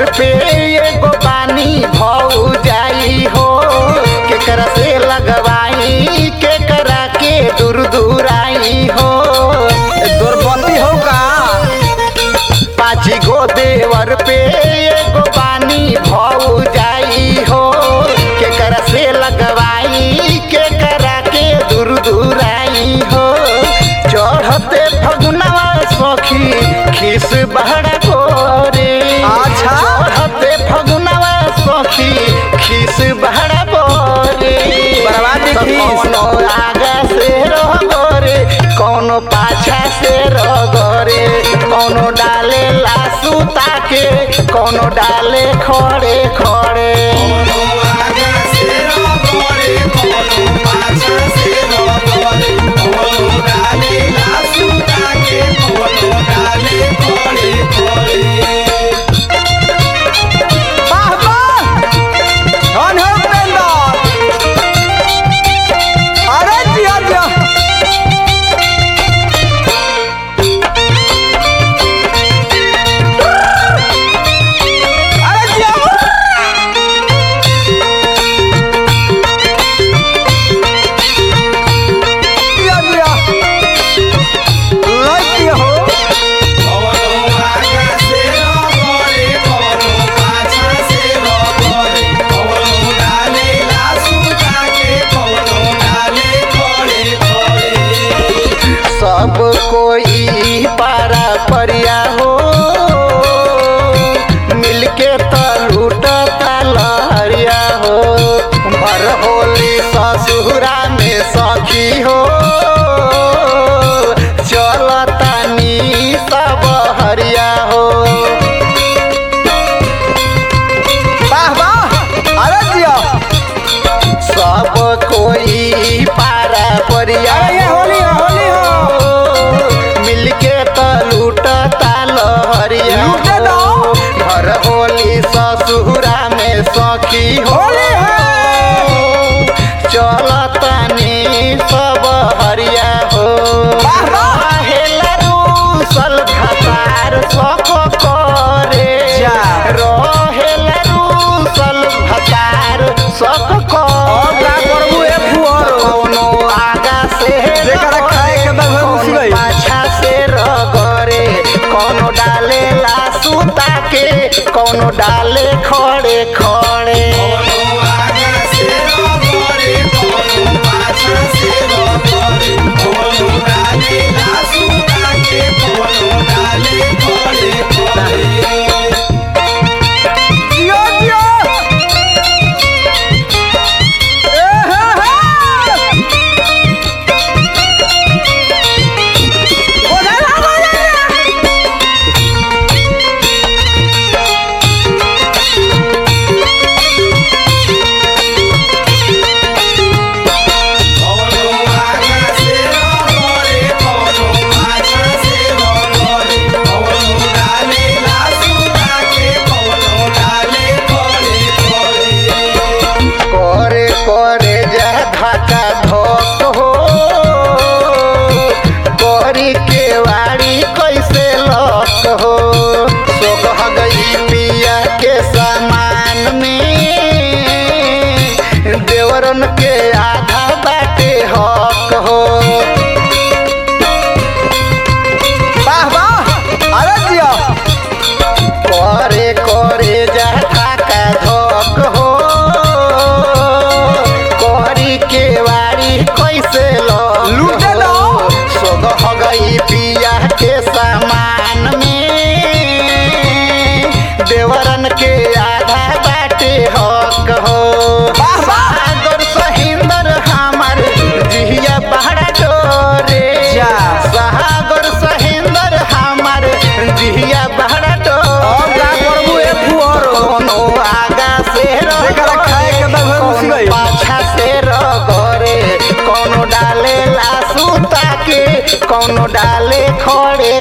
देवर पे एगो बानी भौ जाई हो केकरा से लगवाई केकरा के दूर दूर आई हो दुर्पति हो का पाँची गो देवर पे एगो बानी भौ जाई हो केकरा से लगवाई केकरा के दूर दूर आई हो चढ़ते फगुनवा सखी खिस बहरा गोरे अच्छा। चढ़ते फगुनवा सखी खिस बहरा बोरे बर्बादी तो खीस। कौनो आगा से रह गोरे कौनो पाछा से रह गोरे कौनो डाले लासू ताके कौनो डाले खड़े खड़े वाह वाह धन हो उपेंद्र अरे जिया जिया अरे जिया जिया जिया लाइक दिया हो सब कोई पारा परिया हो मिलके त लूटता लहरिया हो भर होली ससुरा में सखी हो चलता नी सब हरिया हो वाह वाह अरे जिया सब कोई पारा परिया अरे ये होली है, होली है। मिलके त लूटता लहरिया लूटे दो। हो। घर होली ससुरा में सखी हो होली है। चलतनी सब हरिया हो वाह, वाह। रहेला रूसल भतार सको करे जा। रहेला रूसल भतार सको और का करबू ए फुहर? कौनो आगा से जेकरा खाए के बा उहे घुस कौनो गई। पाछा से रगरे कौनो डाले लासूता के कौनो डाले खड़े खड़े जियो जियो ए हे हे ओरे ला ओरे करे करे जा धाका धोक हो करी के वाड़ी कैसे लक हो सोगह गई पिया के सामान में देवरन के आधा बाटे हक हो वाह वाह अरे जियो करे करे जा धाका धोक हो करी के वाड़ी कैसे लक लूटे दो। हो सोगह गई पिया के सामान में देवरन के आधा बाटे हक हो वाह, वाह। सागर सहिंदर हमर जिहिया पहाड़ा डोरे जा। सागर सहिंदर हमर जिहिया पहाड़ा और का करबू ए फुहर? कोनो आगा से जेकरा खाए के बा उहे घुस कोनो गई। पाछा से रगरे कोनो डाले लासूता के कोनो डाले खड़े